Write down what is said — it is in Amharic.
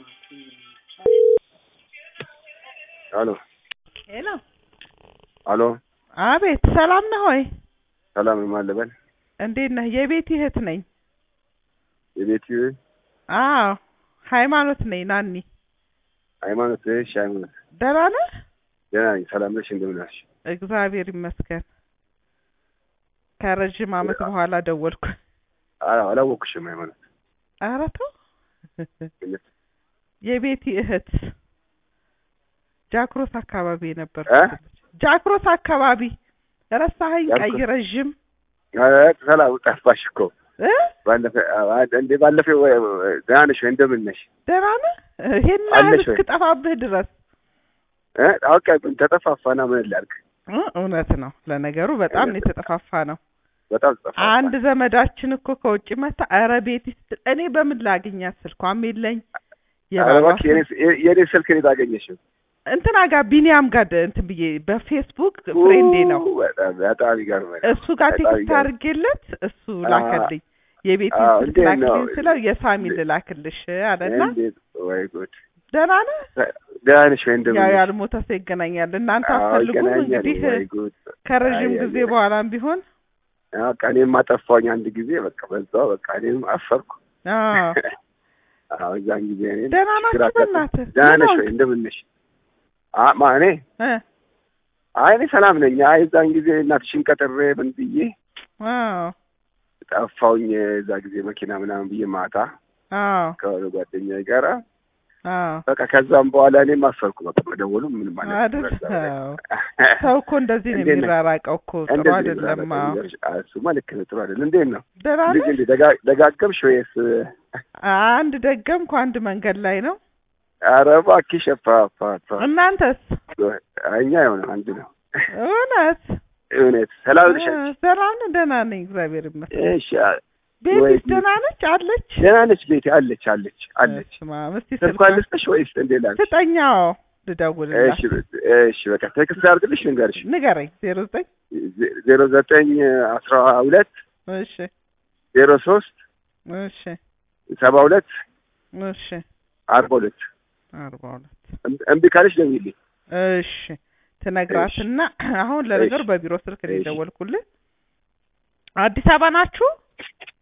አሎ ሄሎ፣ አሎ፣ አቤት። ሰላም ነህ ሆይ? ሰላም ነው ማለበል እንዴት ነህ? የቤቲ እህት ነኝ። የቤት አዎ፣ ሃይማኖት ነኝ። ናኒ ሃይማኖት። እሺ ሃይማኖት፣ ደህና ነህ? ደህና ነኝ። ሰላም ነሽ? እንደምን ነሽ? እግዚአብሔር ይመስገን። ከረዥም ዓመት በኋላ ደወልኩ። አዎ፣ አላወቅሽም ሃይማኖት። ኧረ ተው። የቤቲ እህት ጃክሮስ አካባቢ ነበር። እ ጃክሮስ አካባቢ ረሳኸኝ? ጃክሮስ? ቀይ ረዥም ኧረ ሰላም ጠፋሽ እኮ እ ባለፈ እንደ ባለፈው ደህና ነሽ ወይ? እንደምን ነሽ? ደህና ነህ? ይሄን ያህል አለሽ ወይ? እስክጠፋብህ ድረስ እ አውቃ ተጠፋፋና ምን ላድርግ? እ እውነት ነው። ለነገሩ በጣም ነው የተጠፋፋ ነው። በጣም ተጠፋፋ። አንድ ዘመዳችን እኮ ከውጭ መታ ኧረ ቤቲ ስትል እኔ በምን ላግኛት? ስልኳም የለኝ ኧረ የባሏ እባክህ የኔ- የኔ ስልክ ነው የታገኘሽው? እንትና ጋር ቢኒያም ጋር ደ- እንትን ብዬ በፌስቡክ ፍሬንዴ ነው ኡ፣ በጣም በጣም ይገርማል። እሱ ጋር በጣም ቴክስት ይገርም። አድርጌለት እሱ አ- ላከልኝ። የቤቲ አዎ፣ ስልክ እንዴት ነው? ላክልኝ ስለው የሳሚ ልላክልሽ አለና እንዴት ወይ ጉድ! ደህና ነህ? ደህና ነሽ ወይ? እንደምን ያው ነሽ? ያልሞተ ሰው ይገናኛል። እናንተ አዎ፣ አትፈልጉም ይገናኛል። እንግዲህ ወይ ጉድ! ከረዥም አይ፣ ጊዜ አይ፣ አይ። በኋላም ቢሆን በቃ እኔም አጠፋሁኝ አንድ ጊዜ በቃ በዛው በቃ እኔም አፈርኩ። አዎ አዎ እዛን ጊዜ እኔም ደህና ችግር ናችሁ? አጋጠመኝ። በእናትህ ደህና ምን ነሽ ሆንክ? ወይ? እንደምን ነሽ? አ ማ እኔ እ አይ እኔ ሰላም ነኝ። አይ እዛን ጊዜ እናትሽን ቀጥሬ ምን ብዬ አዎ ጠፋሁኝ። እዛ ጊዜ መኪና ምናምን ብዬ ማታ አዎ ከሆነ ጓደኛዬ ጋራ አዎ በቃ ከዛም በኋላ እኔም አፈርኩ። በቃ መደወሉ ምንም ማለት አይደል? አዎ። ሰው እኮ እንደዚህ ነው እንዴት ነህ? የሚራራቀው እኮ ጥሩ እንደዚህ አይደለም። አዎ አዎ፣ እሱማ ልክ ነው። ጥሩ አይደለም። እንዴት ነው ደህና ልጅ ነህ? እንዴ ደጋ- ደጋገምሽ ወይስ? አንድ ደገምኩ፣ አንድ መንገድ ላይ ነው። ኧረ እባክሽ ፋ ፋ እናንተስ? እኛ የሆነ አንድ ነው። እውነት እውነት ሰላም ነሽ? እ፣ ሰላም ነህ? ደህና ነኝ፣ እግዚአብሔር ይመስገን። እሺ አ- ወይ- ቤቲስ ደህና ነች? አለች ደህና ነች ቤቴ አለች አለች አለች። በስመ አብ። እስቲ ስልኳን ስልኳን ልስጥሽ ወይስ እንዴት ላድርግ? ስጠኛው ልደውልላት። እሺ በ- እሺ በቃ ቴክስት አድርግልሽ ልንገርሽ ንገረኝ። ዜሮ ዘጠኝ ዜ- ዜሮ ዘጠኝ አስራ ሁለት እሺ ዜሮ ሶስት እሺ ሰባ ሁለት እሺ አርባ ሁለት አርባ ሁለት እም- እምቢ ካለሽ ደውይልኝ። እሺ ትነግራትና አሁን ለነገሩ እሺ። በቢሮ ስልክ ነው እሺ። የደወልኩልህ። አዲስ አበባ ናችሁ?